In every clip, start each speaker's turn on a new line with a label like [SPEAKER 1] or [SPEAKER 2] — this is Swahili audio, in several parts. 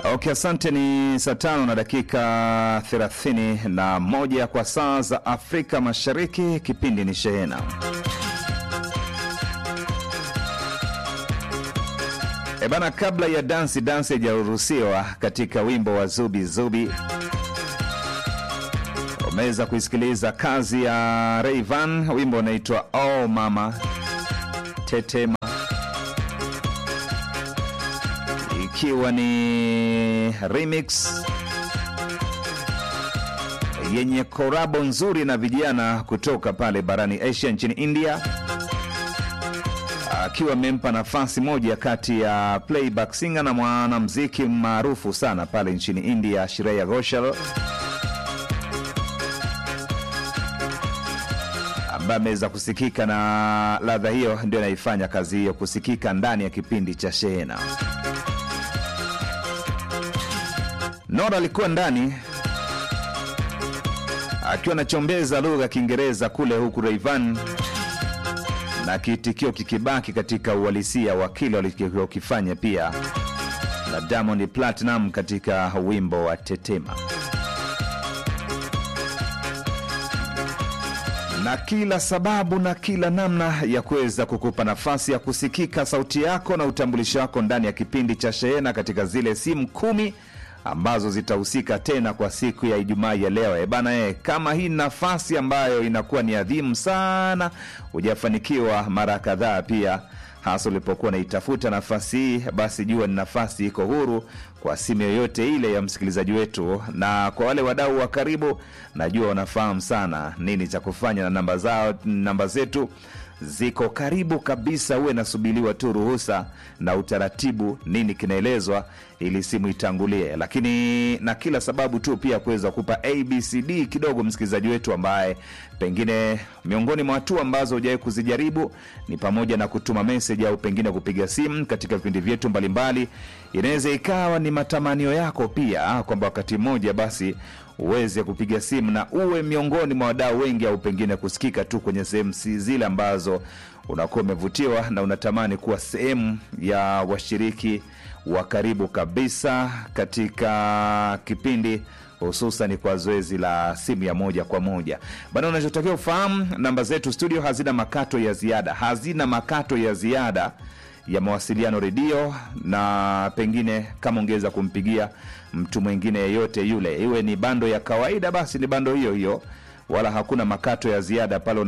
[SPEAKER 1] Okay, asante. Ni saa tano na dakika thelathini na moja kwa saa za Afrika Mashariki. Kipindi ni Shehena. E bana, kabla ya dansi dansi haijaruhusiwa katika wimbo wa Zubi Zubi, umeweza kuisikiliza kazi ya Rayvan, wimbo unaitwa Oh Mama Tetema, ikiwa ni remix yenye korabo nzuri na vijana kutoka pale barani Asia nchini India akiwa amempa nafasi moja kati ya playback singer na mwanamuziki maarufu sana pale nchini India, Shreya Ghoshal, ambaye ameweza kusikika na ladha hiyo, ndio inaifanya kazi hiyo kusikika ndani ya kipindi cha Shehena. Nora alikuwa ndani akiwa anachombeza lugha ya Kiingereza kule, huku Rayvan na kiitikio kikibaki katika uhalisia wa kile walichokifanya pia na Diamond Platinum katika wimbo wa Tetema. Na kila sababu na kila namna ya kuweza kukupa nafasi ya kusikika sauti yako na utambulisho wako ndani ya kipindi cha Shehena katika zile simu kumi ambazo zitahusika tena kwa siku ya Ijumaa ya leo. E bana, e, kama hii nafasi ambayo inakuwa ni adhimu sana, hujafanikiwa mara kadhaa pia, hasa ulipokuwa unaitafuta nafasi hii, basi jua ni nafasi iko huru kwa simu yoyote ile ya msikilizaji wetu, na kwa wale wadau wa karibu, najua wanafahamu sana nini cha kufanya, na namba zao, namba zetu ziko karibu kabisa, uwe nasubiriwa tu ruhusa na utaratibu, nini kinaelezwa ili simu itangulie, lakini na kila sababu tu pia kuweza kupa abcd kidogo msikilizaji wetu ambaye pengine miongoni mwa hatua ambazo hujawahi kuzijaribu ni pamoja na kutuma meseji au pengine kupiga simu katika vipindi vyetu mbalimbali. Inaweza ikawa ni matamanio yako pia kwamba wakati mmoja basi uweze kupiga simu na uwe miongoni mwa wadau wengi, au pengine kusikika tu kwenye sehemu zile ambazo unakuwa umevutiwa na unatamani kuwa sehemu ya washiriki wa karibu kabisa katika kipindi hususan kwa zoezi la simu ya moja kwa moja bana. Unachotakiwa ufahamu, namba zetu studio hazina makato ya ziada, hazina makato ya ziada ya mawasiliano redio, na pengine kama ungeweza kumpigia mtu mwingine yeyote yule, iwe ni bando ya kawaida, basi ni bando hiyo hiyo, wala hakuna makato ya ziada pale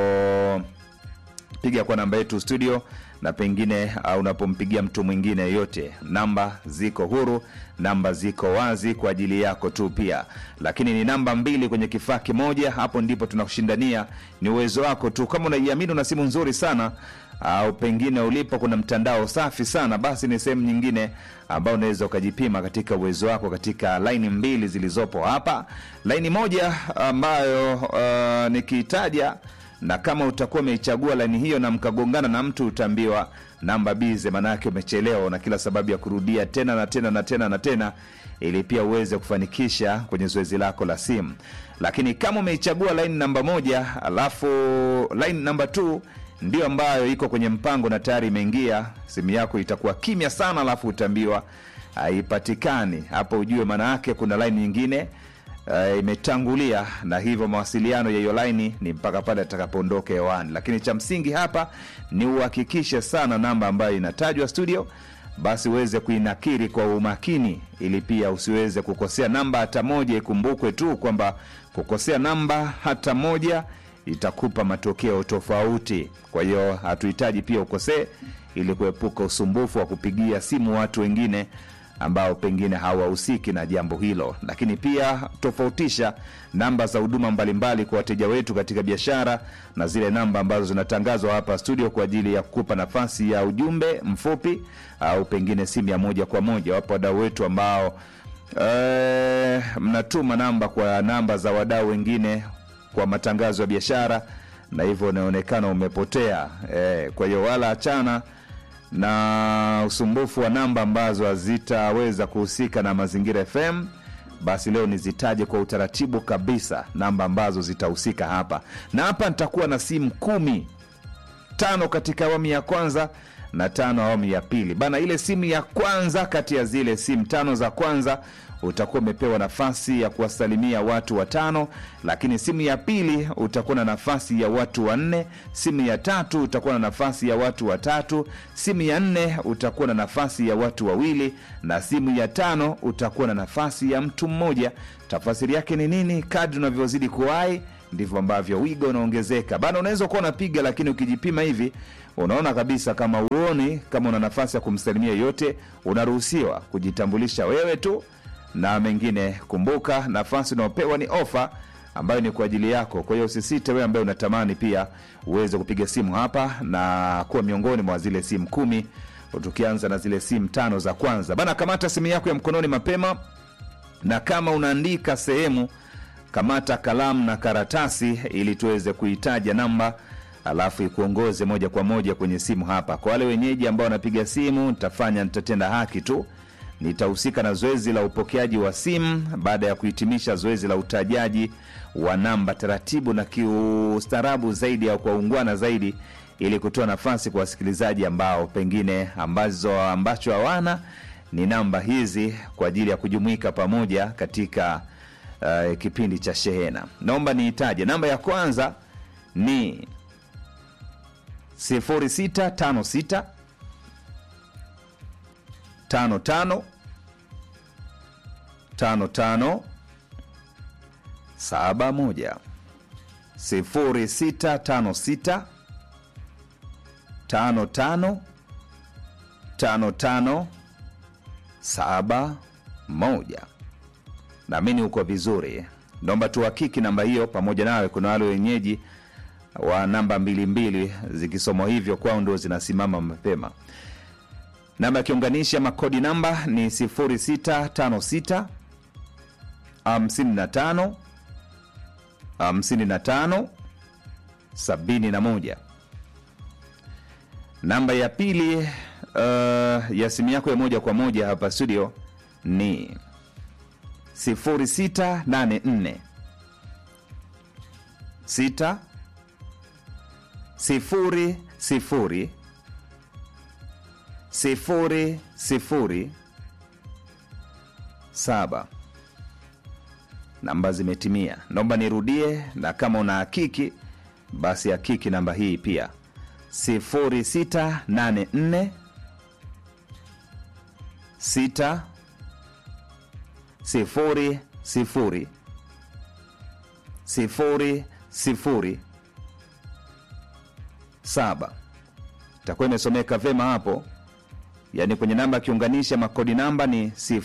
[SPEAKER 1] unapopiga kwa namba yetu studio na pengine uh, unapompigia mtu mwingine yoyote, namba ziko huru, namba ziko wazi kwa ajili yako tu pia, lakini ni namba mbili kwenye kifaa kimoja. Hapo ndipo tunakushindania, ni uwezo wako tu. Kama unaiamini una simu nzuri sana au pengine ulipo kuna mtandao safi sana, basi ni sehemu nyingine ambayo unaweza ukajipima katika uwezo wako katika laini mbili zilizopo hapa. Laini moja ambayo uh, nikiitaja na kama utakuwa umeichagua laini hiyo na mkagongana na mtu utaambiwa namba bize, maanake umechelewa, na kila sababu ya kurudia tena na tena na tena na tena, ili pia uweze kufanikisha kwenye zoezi lako la simu. Lakini kama umeichagua laini namba moja, alafu laini namba t ndio ambayo iko kwenye mpango na tayari imeingia, simu yako itakuwa kimya sana, alafu utaambiwa haipatikani. Hapo ujue maana yake kuna laini nyingine Uh, imetangulia na hivyo mawasiliano ya hiyo laini ni mpaka pale atakapoondoka hewani. Lakini cha msingi hapa ni uhakikishe sana namba ambayo inatajwa studio, basi uweze kuinakiri kwa umakini, ili pia usiweze kukosea namba hata moja. Ikumbukwe tu kwamba kukosea namba hata moja itakupa matokeo tofauti. Kwa hiyo hatuhitaji pia ukosee, ili kuepuka usumbufu wa kupigia simu watu wengine ambao pengine hawahusiki na jambo hilo. Lakini pia tofautisha namba za huduma mbalimbali kwa wateja wetu katika biashara na zile namba ambazo zinatangazwa hapa studio kwa ajili ya kukupa nafasi ya ujumbe mfupi au pengine simu ya moja kwa moja. Wapo wadau wetu ambao e, mnatuma namba kwa namba za wadau wengine kwa matangazo ya biashara, na hivyo unaonekana umepotea. E, kwa hiyo wala achana na usumbufu wa namba ambazo hazitaweza kuhusika na Mazingira FM, basi leo nizitaje kwa utaratibu kabisa namba ambazo zitahusika hapa, na hapa nitakuwa na simu kumi tano katika awamu ya kwanza na tano awamu ya pili bana. Ile simu ya kwanza kati ya zile simu tano za kwanza utakuwa umepewa nafasi ya kuwasalimia watu watano, lakini simu ya pili utakuwa na nafasi ya watu wanne. Simu ya tatu utakuwa na nafasi ya watu watatu. Simu ya nne utakuwa na nafasi ya watu wawili, na simu ya tano utakuwa na nafasi ya mtu mmoja. Tafasiri yake ni nini? Kadri unavyozidi kuwai ndivyo ambavyo wigo unaongezeka bana. Unaweza kuwa unapiga, lakini ukijipima hivi unaona kabisa kama uoni kama una nafasi ya kumsalimia yote, unaruhusiwa kujitambulisha wewe tu na mengine. Kumbuka, nafasi unaopewa ni ofa ambayo ni kwa ajili yako. Kwa hiyo usisite, wewe ambaye unatamani pia uweze kupiga simu hapa na kuwa miongoni mwa zile simu kumi, tukianza na zile simu tano za kwanza bana. Kamata simu yako ya mkononi mapema, na kama unaandika sehemu, kamata kalamu na karatasi ili tuweze kuitaja namba alafu ikuongoze moja kwa moja kwenye simu hapa. Kwa wale wenyeji ambao wanapiga simu, nitafanya nitatenda haki tu nitahusika na zoezi la upokeaji wa simu baada ya kuhitimisha zoezi la utajaji wa namba taratibu na kiustaarabu zaidi au kwa ungwana zaidi, ili kutoa nafasi kwa wasikilizaji ambao pengine ambazo ambacho hawana ni namba hizi kwa ajili ya kujumuika pamoja katika uh, kipindi cha shehena. Naomba niitaje namba ya kwanza ni 0656 tano tano tano tano saba moja sifuri sita tano sita tano tano tano tano saba moja. Naamini uko vizuri, naomba tuhakiki namba hiyo pamoja nawe. Kuna wale wenyeji wa namba mbili mbili zikisomwa hivyo kwao ndo zinasimama mapema. Namba ya kiunganisha makodi namba ni 0656 55 55 71. Namba ya pili uh, ya simu yako ya moja kwa moja hapa studio ni 0684 6 sifuri sifuri sifuri sifuri saba. Namba zimetimia, naomba nirudie, na kama una hakiki basi hakiki namba hii pia, sifuri sita nane nne sita sifuri sifuri sifuri sifuri saba. Itakuwa imesomeka vema hapo yaani kwenye namba ya kiunganisha makodi namba ni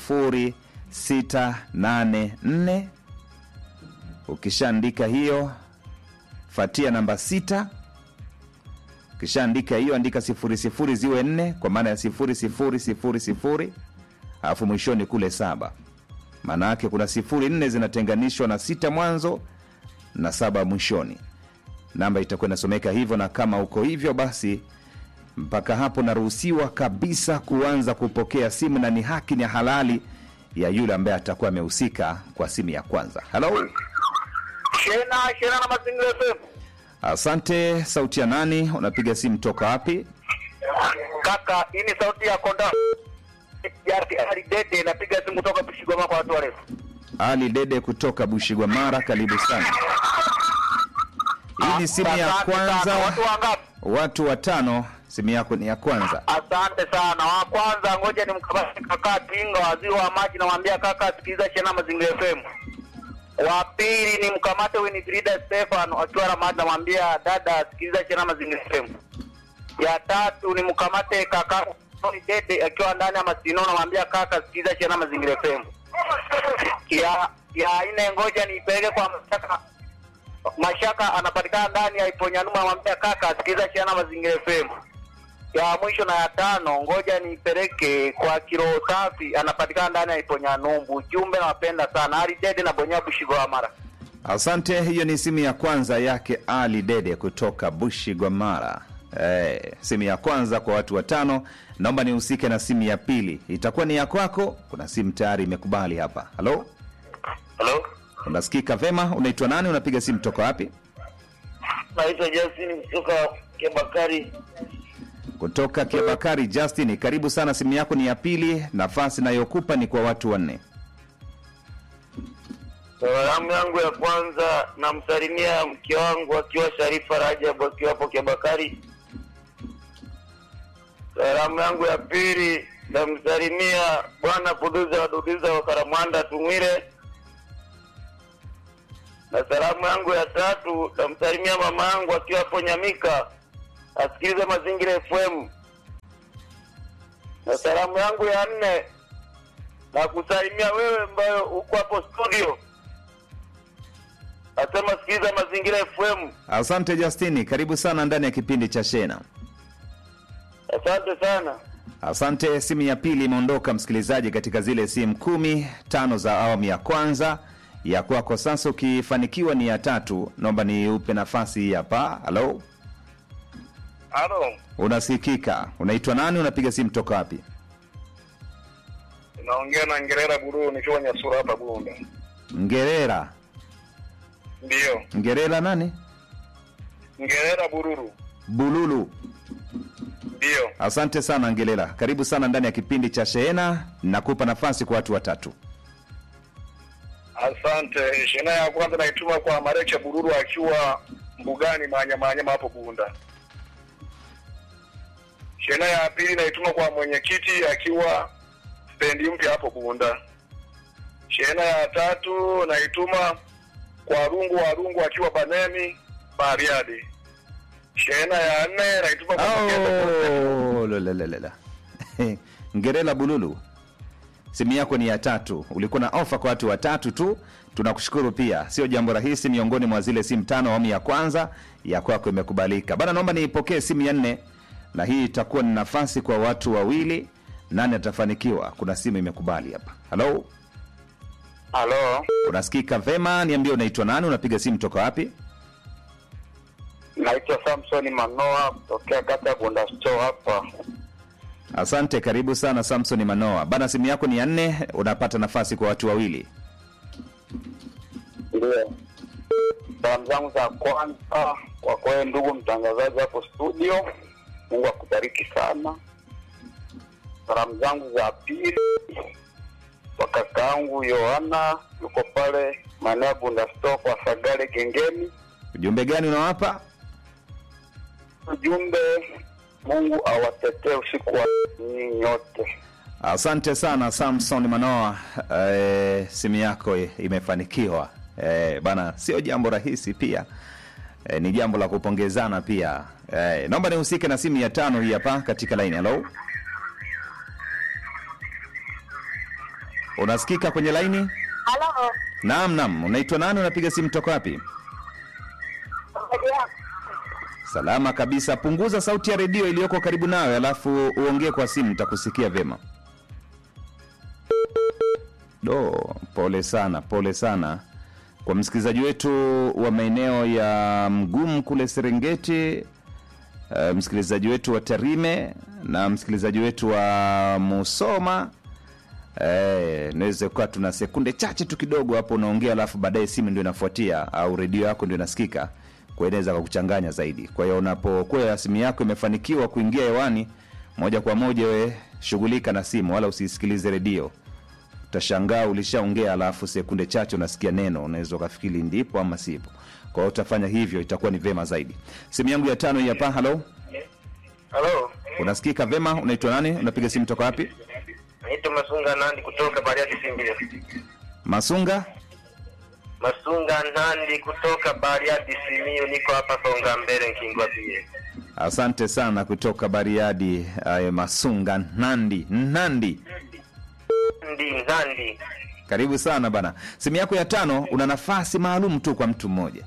[SPEAKER 1] 0684. Ukishaandika hiyo fatia namba sita. Ukishaandika hiyo andika sifuri sifuri ziwe nne kwa maana ya sifuri sifuri sifuri sifuri alafu mwishoni kule saba. Maana yake kuna sifuri nne zinatenganishwa na sita mwanzo na saba mwishoni. Namba itakuwa inasomeka hivyo, na kama uko hivyo basi mpaka hapo naruhusiwa kabisa kuanza kupokea simu, na ni haki ni halali ya yule ambaye atakuwa amehusika kwa simu ya kwanza. Halo,
[SPEAKER 2] Shena Shena na Mazingira FM.
[SPEAKER 1] asante. Sauti ya nani? Unapiga simu toka wapi?
[SPEAKER 2] Kaka, hii ni sauti ya konda yake Ali Dede, napiga simu kutoka Bushigoma kwa watu warefu.
[SPEAKER 1] Ali Dede kutoka Bushigwamara, karibu sana. Hii ni simu ya
[SPEAKER 2] Asante sana.
[SPEAKER 1] kwanza,
[SPEAKER 2] Watu wangapi?
[SPEAKER 1] watu watano. Simu yako ni ya kwanza.
[SPEAKER 2] Asante sana. Wa kwanza, ngoja nimkabati kaka Tinga, waziri wa maji, namwambia kaka, sikiliza Shena Mazingira FM. Wa pili ni mkamate Winifrida Stefan akiwa Ramadi, namwambia dada, sikiliza Shena Mazingira FM. Ya tatu ni mkamate kaka Tony Dede akiwa ndani ya Masino, namwambia kaka, sikiliza Shena Mazingira FM. Ya ya nne, ngoja niipeleke kwa mashaka Mashaka anapatikana ndani ya Iponyanuma, namwambia kaka, sikiliza Shena Mazingira FM ya mwisho na ya tano, ngoja nipeleke kwa kiroho safi, anapatikana ndani ya Iponyanumbu. Ujumbe nawapenda sana, Ali Dede na Bonya Bushigo Amara.
[SPEAKER 1] Asante. Hiyo ni simu ya kwanza yake Ali Dede kutoka Bushigwamara. Eh, simu ya kwanza kwa watu watano. Naomba nihusike na simu ya pili, itakuwa ni ya kwako. Kuna simu tayari imekubali hapa. Halo,
[SPEAKER 2] Halo,
[SPEAKER 1] unasikika vema? Unaitwa nani? Unapiga simu toka wapi?
[SPEAKER 2] naitwa Justin kutoka Kebakari.
[SPEAKER 1] kutoka Kiabakari. Justin, karibu sana, simu yako ni ya pili. Nafasi nayokupa ni kwa watu wanne.
[SPEAKER 2] Salamu yangu ya kwanza namsalimia mke wangu akiwa Sharifa Rajabu akiwa hapo Kiabakari. Salamu yangu ya pili namsalimia bwana Kuduza Waduduza wa Karamwanda Tumwire, na salamu yangu ya tatu namsalimia mama yangu akiwa hapo Nyamika asikilize Mazingira FM, na salamu yangu ya nne na kusalimia wewe ambayo uko hapo studio Asema sikiliza Mazingira FM.
[SPEAKER 1] Asante Justini, karibu sana ndani ya kipindi cha Shena.
[SPEAKER 2] Asante sana.
[SPEAKER 1] Asante. Simu ya pili imeondoka msikilizaji, katika zile simu kumi tano za awamu ya kwanza ya kwako. Sasa ukifanikiwa ni ya tatu, naomba niupe nafasi hii hapa. Halo,
[SPEAKER 2] Halo,
[SPEAKER 1] unasikika? Unaitwa nani? Unapiga simu toka wapi?
[SPEAKER 2] naongea na Ngerera Buru nikiwa Nyasura hapa Bunda.
[SPEAKER 1] Ngerera.
[SPEAKER 2] Ndiyo,
[SPEAKER 1] Ngerera nani?
[SPEAKER 2] Ngerera Bururu.
[SPEAKER 1] Bululu.
[SPEAKER 2] Ndiyo,
[SPEAKER 1] Asante sana Ngerera, karibu sana ndani ya kipindi cha Shehena. Nakupa nafasi kwa watu watatu.
[SPEAKER 2] asante. Shina ya kwanza naituma kwa Marecha Bururu akiwa mbugani Manyama Manyama hapo Bunda. Shina ya pili naituma kwa mwenyekiti akiwa stendi mpya hapo Bunda. Shina ya tatu naituma kwa Rungu wa Rungu akiwa Banemi Bariadi. Shehena ya nne naituma kwa Makete
[SPEAKER 1] Oh, lolelelele. Ngerela Bululu, simu yako ni ya tatu. Ulikuwa na ofa kwa watu watatu tu. Tunakushukuru pia, sio jambo rahisi. Miongoni mwa zile simu tano awamu ya kwanza ya kwako imekubalika bana. Naomba niipokee simu ya nne, na hii itakuwa ni nafasi kwa watu wawili. Nani atafanikiwa? Kuna simu imekubali hapa. Halo,
[SPEAKER 2] Halo,
[SPEAKER 1] unasikika vema? Niambie, unaitwa nani? Unapiga simu toka wapi?
[SPEAKER 2] naitwa Samson Manoa kutokea kata ya Bunda Store hapa.
[SPEAKER 1] Asante, karibu sana Samson Manoa bana. Simu yako ni ya nne, unapata nafasi kwa watu wawili.
[SPEAKER 2] Ndio, salamu zangu za kwanza kwa kweli, ndugu mtangazaji hapo studio, Mungu akubariki sana. Salamu zangu za pili kwa kaka yangu Yohana, yuko pale maeneo ya Bunda Store kwa Sagale Gengeni.
[SPEAKER 1] Ujumbe gani unawapa?
[SPEAKER 2] Ujumbe, Mungu awatetee usiku wa nyinyi nyote.
[SPEAKER 1] Asante sana Samson Manoa. E, simu yako imefanikiwa e, bana, sio jambo rahisi pia e, ni jambo la kupongezana pia e, naomba nihusike na simu ya tano hii hapa katika laini. Halo, unasikika kwenye laini?
[SPEAKER 3] Halo,
[SPEAKER 1] Naam, naam. Unaitwa nani? Unapiga simu toka wapi?
[SPEAKER 3] habari yako?
[SPEAKER 1] Salama kabisa. Punguza sauti ya redio iliyoko karibu nawe, alafu uongee kwa simu, nitakusikia vyema. Do, pole sana, pole sana kwa msikilizaji wetu wa maeneo ya Mgumu kule Serengeti, uh, msikilizaji wetu wa Tarime na msikilizaji wetu wa Musoma. Eh, naweza kuwa tuna sekunde chache tu kidogo hapo unaongea, alafu baadaye simu ndio inafuatia au redio yako ndio inasikika, kwa hiyo inaweza kukuchanganya zaidi. Kwa hiyo unapokuwa simu yako imefanikiwa kuingia hewani moja kwa moja, we shughulika na simu, wala usisikilize redio. Utashangaa ulishaongea, alafu sekunde chache unasikia neno, unaweza ukafikiri ndipo ama sipo. Kwa hiyo utafanya hivyo, itakuwa ni vema zaidi. Simu yangu ya tano hii hapa. Halo,
[SPEAKER 2] Halo,
[SPEAKER 1] unasikika vema? Unaitwa nani? Unapiga simu toka wapi?
[SPEAKER 2] naitwa Masunga Nandi kutoka Bariadi Simbio.
[SPEAKER 1] Masunga.
[SPEAKER 2] Masunga Nandi kutoka Bariadi Simiyu, niko hapa Songa Mbele Nkingwa pia.
[SPEAKER 1] Asante sana kutoka Bariadi. Aye, Masunga Nandi Nandi,
[SPEAKER 2] Ndi Nandi.
[SPEAKER 1] karibu sana bana. Simu yako ya tano, una nafasi maalum tu kwa mtu mmoja.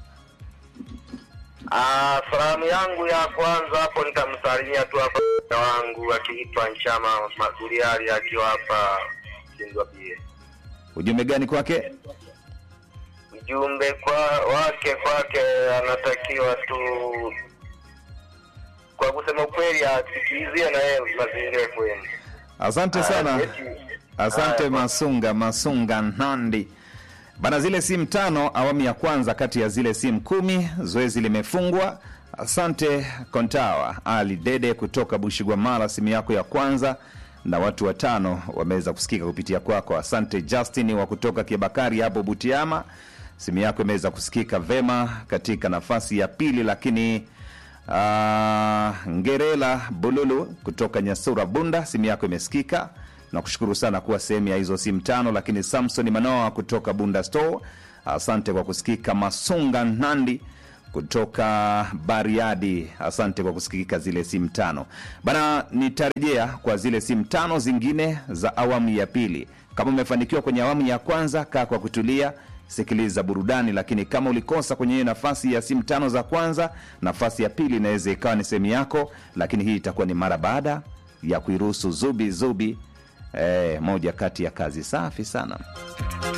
[SPEAKER 2] Ah, salamu yangu ya kwanza hapo nitamsalimia tu hapa mke wangu akiitwa Nchama Maguriari akiwa hapa Kingwa pia.
[SPEAKER 1] Ujumbe gani kwake?
[SPEAKER 2] Ujumbe kwa wake kwake anatakiwa tu kwa kusema ukweli asikilizie na yeye mazingira kwenu.
[SPEAKER 1] Asante sana, asante Masunga Masunga Nandi bana. Zile simu tano awamu ya kwanza kati ya zile simu kumi, zoezi limefungwa. Asante Kontawa Ali Dede kutoka Bushigwamala, simu yako ya kwanza na watu watano wameweza kusikika kupitia kwako. Asante Justin wa kutoka Kiabakari hapo Butiama, simu yako imeweza kusikika vema katika nafasi ya pili, lakini uh, Ngerela Bululu kutoka Nyasura Bunda, simu yako imesikika na kushukuru sana kuwa sehemu ya hizo simu tano. Lakini Samson Manoa kutoka Bunda Store, asante kwa kusikika. Masunga Nandi kutoka Bariadi, asante kwa kusikika zile simu tano bana. Nitarejea kwa zile simu tano zingine za awamu ya pili. Kama umefanikiwa kwenye awamu ya kwanza, kaa kwa kutulia, sikiliza burudani. Lakini kama ulikosa kwenye hiyo nafasi ya simu tano za kwanza, nafasi ya pili inaweza ikawa ni sehemu yako, lakini hii itakuwa ni mara baada ya kuiruhusu Zubi Zubi, eh, moja kati ya kazi safi sana.